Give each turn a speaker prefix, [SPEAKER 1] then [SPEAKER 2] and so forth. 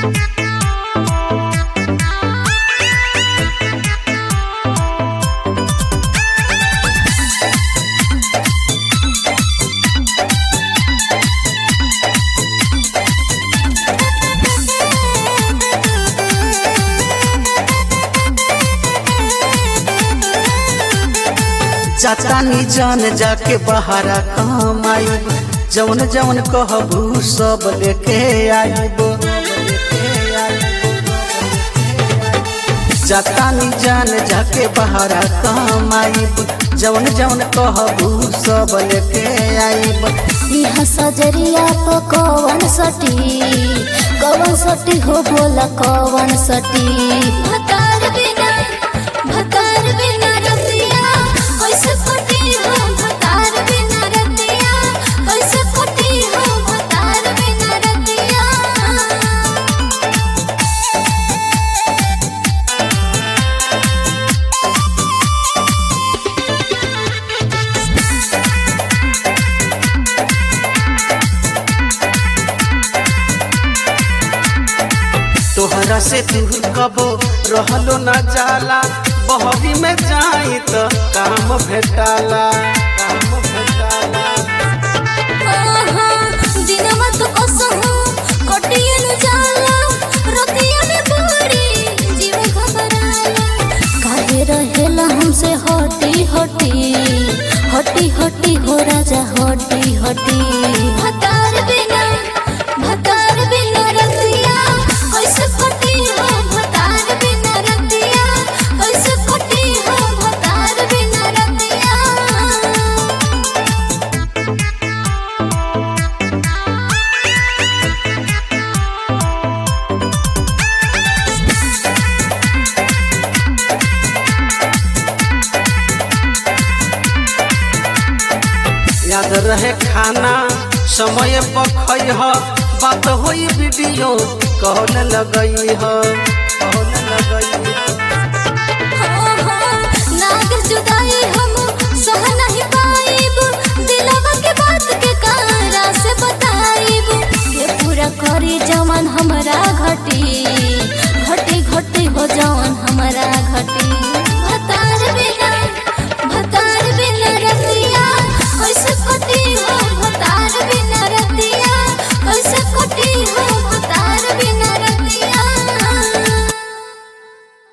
[SPEAKER 1] जातानी जान जाके बहारा कमाइब जवन जवन कहबू सब लेके आइब जातानी जान जाके बहारा कमाइब जवन जवन कहबू सब लेके आइब
[SPEAKER 2] इहा सजरिया प कवन सटी कवन सटी हो बोला कवन सटी भतार बिना भतार बिना रतिया कैसे कटी हो भतार बिना रतिया कैसे कटी हो भतार बिना रतिया
[SPEAKER 1] तोहरा से दूर कबो रहलो न जाला बहरी में जाई त काम भेटाला काम भेटाला
[SPEAKER 2] दिनमा तो कसहु कटियन जाला रतियन बड़ी जीव घबराला काहे रहेला हमसे हटी हटी हटी हटी हो राजा हटी हटी भतार बिना भतार बिना रतिया कैसे कटी हो भतार बिना रतिया कैसे कटी हो भतार बिना रतिया
[SPEAKER 1] याद रहे खाना समय पर खइह बात होई वीडियो कहने लगई ह कहने लगई